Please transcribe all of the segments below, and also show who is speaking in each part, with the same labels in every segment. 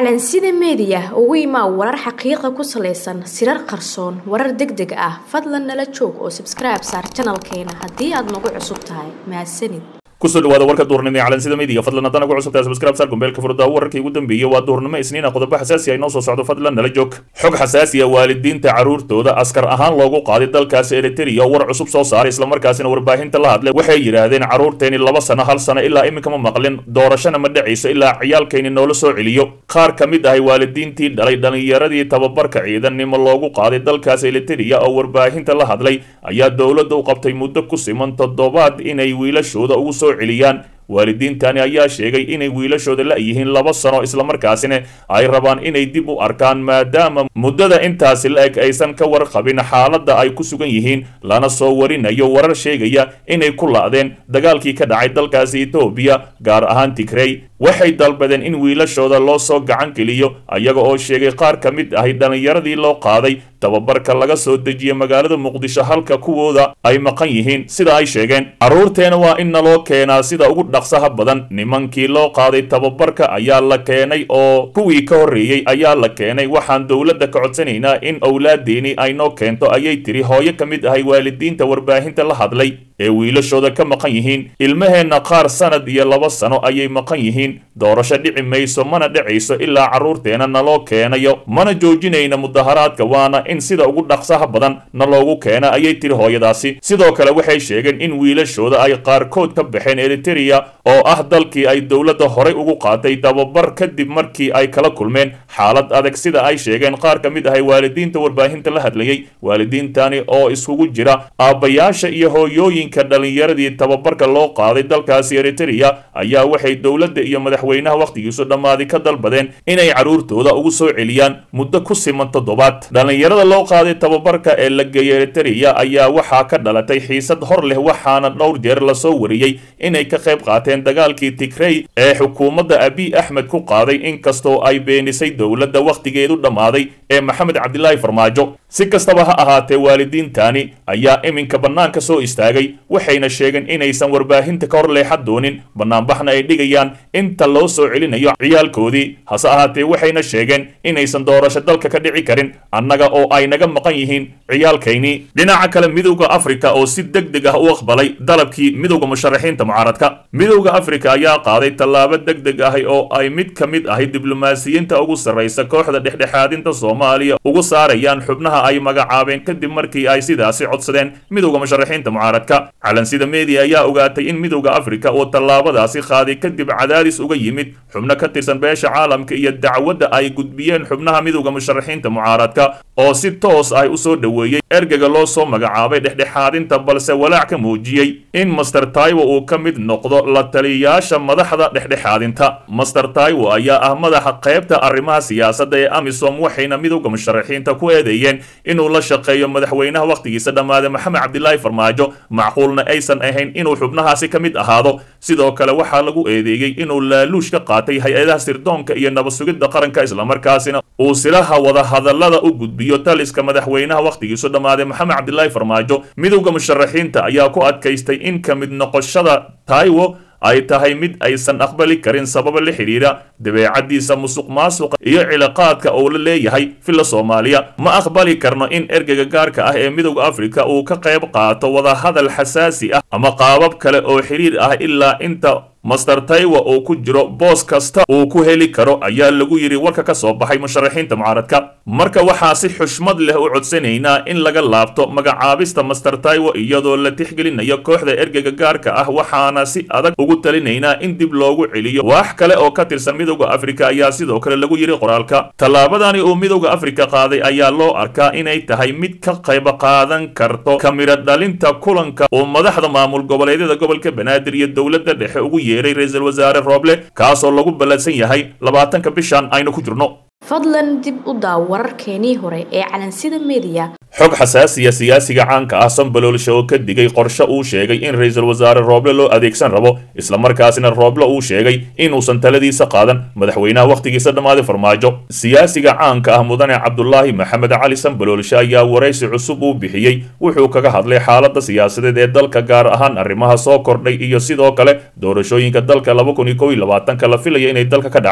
Speaker 1: calansida meediya ugu imaa warar xaqiiqa ku salaysan sirar qarsoon warar deg deg ah fadlan nala joog oo sabskribe saar janalkeena haddii aad nagu cusub tahay mahadsanid
Speaker 2: kusoo dhawaada warka duurnimo ee calansida meediga fadlan haddana ku cusubtahay subscribe sar gombeelka furdaa wararkii ugu dambeeyey waa duurnimo isniina qodobo xasaasi ah inoo soo socdo fadlan nala joog xog xasaasi ah waalidiinta carruurtooda askar ahaan loogu qaaday dalkaasi eritrea war cusub soo saaray islamarkaasina warbaahinta la hadlay waxay yidhaahdeen carruurteeni laba sano hal sano ilaa iminka ma maqlin doorashana ma dhacayso ilaa ciyaalkayni noola soo celiyo qaar ka mid ahay waalidiintii dhalay dhallinyaradii tababarka ciidannimo loogu qaaday dalkaasi eritrea oo warbaahinta la hadlay ayaa dowladda u qabtay muddo ku siman toddobaad inay wiilashooda ugu soo celiyaan waalidiintani ayaa sheegay inay wiilashooda la-yihiin laba sano islamarkaasina ay rabaan inay dib u arkaan maadaama muddada intaasi la-eg aysan ka warqabin xaaladda ay ku sugan yihiin lana soo warinayo warar sheegaya inay ku la-deen dagaalkii ka dhacay dalkaasi etoobiya gaar ahaan tigrey waxay dalbadeen in wiilashooda loo soo gacan geliyo ayaga oo sheegay qaar ka mid ahay dhallinyaradii loo qaaday tababarka laga soo dejiya magaalada muqdisho halka kuwooda ay maqan yihiin sida ay sheegeen carruurteena waa in naloo keenaa sida ugu dhaqsaha badan nimankii loo qaaday tababarka ayaa la keenay oo kuwii ka horreeyey ayaa la keenay waxaan dowladda ka codsanaynaa in owlaadeeni ay noo keento ayay tiri hooyo ka mid ahay waalidiinta warbaahinta la hadlay ee wiilashooda ka maqan yihiin ilmaheenna qaar sanad iyo laba sano ayay maqan yihiin doorasho dhici mayso mana dhacayso ilaa carruurteena naloo keenayo mana joojinayna mudaharaadka waana in sida ugu dhaqsaha badan na loogu keena ayay tiri hooyadaasi sidoo kale waxay sheegeen in wiilashooda ay qaarkood ka baxeen eritereya oo ah dalkii ay dowladda horay ugu qaatay tababar kadib markii ay kala kulmeen xaalad adag sida ay sheegeen qaar ka mid ahay waalidiinta warbaahinta la hadlayay waalidiintani oo iskugu jira aabbayaasha iyo hooyooyinka dhallinyaradii tababarka loo qaaday dalkaasi eritereya ayaa waxay dowladda iyo madaxweynaha wakhtigiisu dhammaaday ka dalbadeen inay carruurtooda ugu soo celiyaan muddo ku siman toddobaad dhallinyarada loo qaaday tababarka ee la geeyay eritereya ayaa waxaa ka dhalatay xiisad hor leh waxaana dhowr jeer lasoo wariyey inay ka qayb qaateen dagaalkii tigrey ee xukuumadda abiy axmed ku qaaday inkastoo ay beenisay dowladda wakhtigeedu dhammaaday ee maxamed cabdilaahi farmaajo si kastaba ha ahaatee waalidiintani ayaa iminka bannaanka soo istaagay waxayna sheegeen inaysan warbaahinta ka hor leexan doonin bannaanbaxna ay dhigayaan inta loo soo celinayo ciyaalkoodii hase ahaatee waxayna sheegeen inaysan doorasho dalka ka dhici karin annaga oo ay naga maqan yihiin ciyaalkaynii dhinaca kale midowda afrika oo si deg deg ah u aqbalay dalabkii midowda musharaxiinta mucaaradka midowda afrika ayaa qaaday tallaabo deg deg ahi oo ay mid ka mid ahay diblomaasiyiinta ugu sarraysa kooxda dhexdhexaadinta soomaaliya ugu saarayaan xubnaha ay magacaabeen kadib markii ay sidaasi codsadeen midowda musharaxiinta mucaaradka calansida media ayaa ogaatay in midowda afrika uu tallaabadaasi qaaday kadib cadaadis uga yimid xubno ka tirsan beesha caalamka iyo dacwadda ay gudbiyeen xubnaha midowda musharaxiinta mucaaradka oo si toos ah usoo dhoweeyey ergega loo soo magacaabay dhexdhexaadinta balse walaac ka muujiyey in master taiwo uu ka mid noqdo la taliyayaasha madaxda dhexdhexaadinta master taiwo ayaa ah madaxa qaybta arrimaha siyaasadda ee amisom waxayna midowda musharaxiinta ku eedeeyeen inuu la shaqeeyo madaxweynaha wakhtigiisa dhammaade maxamed cabdilaahi farmaajo macquulna aysan ahayn inuu xubnahaasi ka mid ahaado sidoo kale waxaa lagu eedeeyey inuu laaluush ka qaatay hay-adaha sirdoonka iyo nabad-sugidda qaranka islamarkaasina uu silaha wadahadallada u gudbiyo taliska madaxweynaha wakhtigiisu dhammaaday maxamed cabdilaahi farmaajo midowda musharaxiinta ayaa ku adkaystay in ka mid noqoshada taiwo ay tahay mid aysan aqbali karin sababa la xidhiidha dabeecaddiisa musuq maasuqa iyo cilaaqaadka uu la leeyahay filla soomaaliya ma aqbali karno in ergega gaarka ah ee midowda afrika uu ka qayb qaato wadahadal xasaasi ah ama qaabab kale oo xidhiir ah ilaa inta master taiwa uu ku jiro boos kasta uu ku heli karo ayaa lagu yidhi warka ka soo baxay musharaxiinta mucaaradka marka waxaa si xushmad leh u codsanaynaa in laga laabto magacaabista master taiwo iyadoo la tixgelinayo kooxda ergega gaarka ah waxaana si adag ugu talinaynaa in dib loogu celiyo wax kale oo ka tirsan midowda afrika ayaa sidoo kale lagu yidhi qoraalka tallaabadani uu midowda afrika qaaday ayaa loo arkaa inay tahay mid ka qayb qaadan karto kamira dhalinta kulanka uu madaxda maamul goboleedyada gobolka banaadir iyo dowladda dhexe ugu yeeray ra-iisul wasaare rooble kaasoo lagu ballansan yahay labaatanka bishan aynu ku jirno
Speaker 1: fadlan dib u daaw wararkeenii hore ee calansida meediya
Speaker 2: xog xasaasiya siyaasiga caanka ah sambaloolsha oo ka digay qorshe uu sheegay in ra-iisul wasaare rooble loo adeegsan rabo islamarkaasina rooble uu sheegay inuusan taladiisa qaadan madaxweynaha wakhtigiisa dhammaaday farmaajo siyaasiga caanka ah mudane cabdulaahi maxamed cali sambaloolshe ayaa waraysi cusub uu bixiyey wuxuu kaga hadlay xaaladda siyaasadeed ee dalka gaar ahaan arrimaha soo kordhay iyo sidoo kale doorashooyinka dalka laba kun iyo kow iyo labaatanka la filaya inay dalka ka dhacdo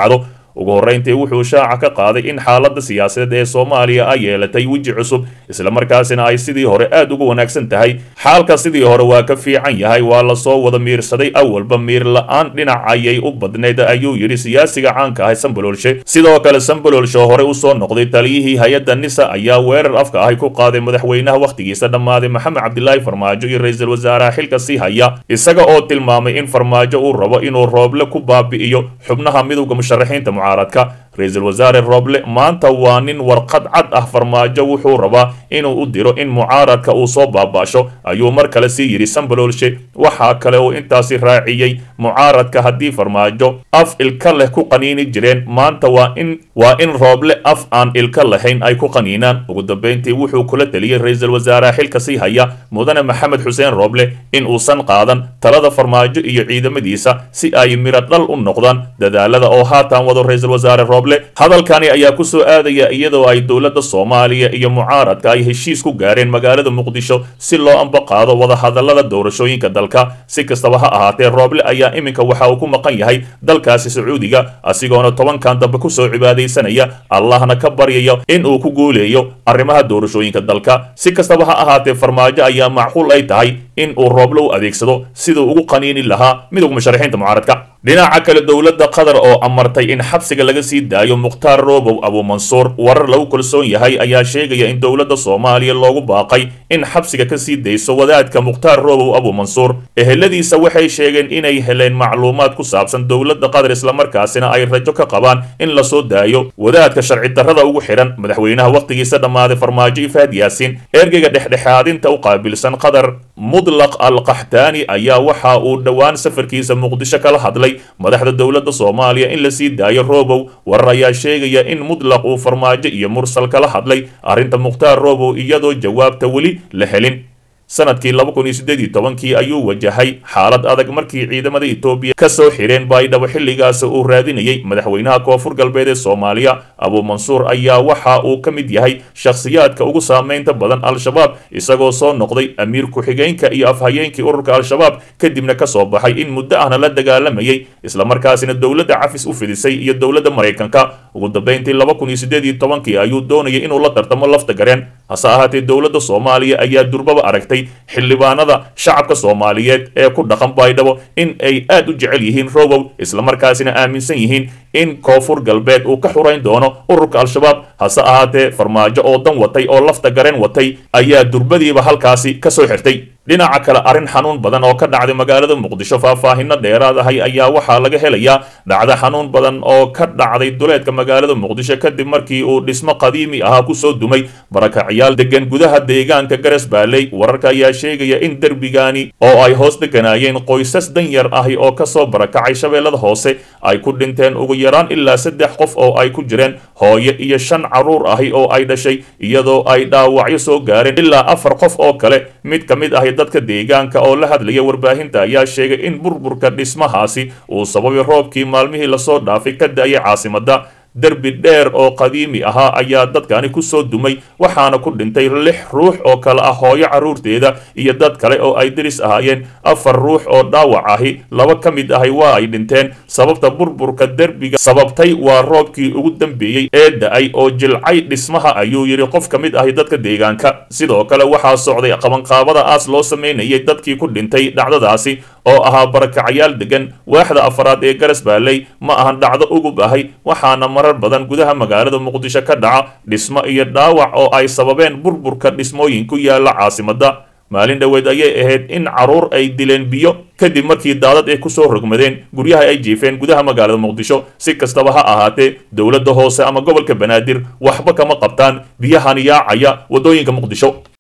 Speaker 2: ugu horrayntii wuxuu shaaca ka qaaday in xaaladda siyaasadeed ee soomaaliya ay yeelatay weji cusub islamarkaasina ay sidii hore aad uga wanaagsan tahay xaalka sidii hore waa ka fiican yahay waa lasoo wada miirsaday awalba miir la-aan dhinac ayay u badnayd ayuu yidhi siyaasiga caanka ahay sambaloolshe sidoo kale sambaloolshe hore usoo noqday taliyihii hay-adda nisa ayaa weerar afka ahay ku qaaday madaxweynaha wakhtigiisa dhammaaday maxamed cabdilaahi farmaajo iyo ra-iisul wasaaraha xilka sii haya isaga oo tilmaamay in farmaajo uu rabo inuu rooble ku baabi'iyo xubnaha midowda musharaxiinta mucaaradka ra-iisul wasaare rooble maanta waa nin warqad cad ah farmaajo wuxuu rabaa inuu u diro in mucaaradka uu soo baabaasho ayuu mar kale sii yidhi sambaloolshe waxaa kale uu intaasi raaciyey mucaaradka haddii farmaajo af ilka leh ku qaniini jireen maanta waa in waa in rooble af aan ilka lahayn ay ku qaniinaan ugu dambeyntii wuxuu kula teliyey ra-iisul wasaaraha xilka sii haya mudane maxamed xuseen rooble in uusan qaadan talada farmaajo iyo ciidamadiisa si ay miro dhal u noqdaan dadaalada oo haatan wado ra-iisul wasaare rooble hadalkani ayaa ku soo aadaya iyadoo ay dowladda soomaaliya iyo mucaaradka ay heshiis ku gaareen magaalada muqdisho si loo ambaqaado wadahadalada doorashooyinka dalka si kastaba ha ahaatee rooble ayaa iminka waxa uu ku maqan yahay dalkaasi sacuudiga asigoona tobankan dambe kusoo cibaadaysanaya allahna ka baryaya in uu ku guuleeyo arrimaha doorashooyinka dalka si kastaba ha ahaatee farmaajo ayaa macquul ay tahay in uu rooble u adeegsado siduu ugu qaniini lahaa midowga musharaxiinta mucaaradka dhinaca kale dowladda qatar oo amartay in xabsiga laga sii daayo mukhtaar roobow abuumansuur warar lagu kalsoon yahay ayaa sheegaya in dowladda soomaaliya loogu baaqay in xabsiga ka sii dayso wadaadka mukhtaar roobow abuumansuur eheladiisa waxay sheegeen inay heleen macluumaad ku saabsan dowladda qatar islamarkaasina ay rajo ka qabaan in lasoo daayo wadaadka sharci darrada ugu xidhan madaxweynaha wakhtigiisa dhammaaday farmaajo ifaad yaasiin ergeyga dhexdhexaadinta u qaabilsan qatar mudlaq al qaxtaani ayaa waxa uu dhowaan safarkiisa muqdisho kala hadlay madaxda dowladda soomaaliya in la sii daayo roobow warar ayaa sheegaya in mudlaq uu farmaajo iyo mursal kala hadlay arrinta mukhtaar roobow iyadoo jawaabta weli la helin sanadkii laba kun iyo siddeed iyo tobankii ayuu wajahay xaalad adag markii ciidamada etoobiya ka soo xidheen baydhabo xilligaas uu raadinayay madaxweynaha koonfur galbeed ee soomaaliya abuumansuur ayaa waxa uu ka mid yahay shakhsiyaadka ugu saameynta badan al-shabaab isagoo soo noqday amiir ku-xigeenka iyo afhayeenkii ururka al-shabaab kadibna ka soo baxay in muddo ahna la dagaalamayay islamarkaasina dowladda cafis u fidisay iyo dowladda maraykanka ugu dambeyntii laba kun iyo siddeed iyo tobankii ayuu doonayay inuu la tartamo lafta gareen hase ahaatee dowladda soomaaliya ayaa durbaba aragtay xildhibaanada shacabka soomaaliyeed ee ku dhaqan baydhabo in ay aad u jecel yihiin robow islamarkaasina aaminsan yihiin in koonfur galbeed uu ka xurayn doono ururka al-shabaab hase ahaatee farmaajo oo dan watay oo lafta gareen watay ayaa durbadiiba halkaasi ka soo xirtay dhinaca kale arrin xanuun badan oo ka dhacday magaalada muqdisho faahfaahino dheeraad ahay ayaa waxaa laga helayaa dhacdo xanuun badan oo ka dhacday duleedka magaalada muqdisho kadib markii uu dhismo qadiimi ahaa kusoo dumay barakacyaal degan gudaha deegaanka garas baaley wararka ayaa sheegaya in derbigaani oo ay hoos deganaayeen qoysas danyar ahi oo kasoo barakacay shabeellada hoose ay ku dhinteen ugu yaraan ilaa saddex qof oo ay ku jireen hooyo iyo shan carruur ahi oo ay dhashay iyadoo ay dhaawacyo soo gaareen ilaa afar qof oo kale mid ka mid ahi dadka deegaanka oo la hadlaya warbaahinta ayaa sheegay in burburka dhismahaasi uu sababay roobkii maalmihii lasoo dhaafay ka da-ayay caasimadda derbi dheer oo qadiimi ahaa ayaa dadkani kusoo dumay waxaana ku dhintay lix ruux oo kale ah hooyo carruurteeda iyo dad kale oo ay deris ahaayeen afar ruux oo dhaawac ahi laba ka mid ahi waa ay dhinteen sababta burburka derbiga sababtay waa roobkii ugu dambeeyey ee da-ay oo jilcay dhismaha ayuu yidhi qof ka mid ahi dadka deegaanka sidoo kale waxaa socday qabanqaabada aas loo sameynayay dadkii ku dhintay dhacdadaasi oo ahaa barakacyaal degan waaxda afaraad ee garas baaley ma ahan dhacdo ugub ahay waxaana marar badan gudaha magaalada muqdisho ka dhaca dhismo iyo dhaawac oo ay sababeen burburka dhismooyin ku yaala caasimadda maalin dhoweed ayay ahayd in carruur ay dileen biyo kadib markii daadad ay kusoo rogmadeen guryaha ay jiifeen gudaha magaalada muqdisho si kastaba ha ahaatee dowladda hoose ama gobolka banaadir waxba kama qabtaan biyahan yaacaya waddooyinka muqdisho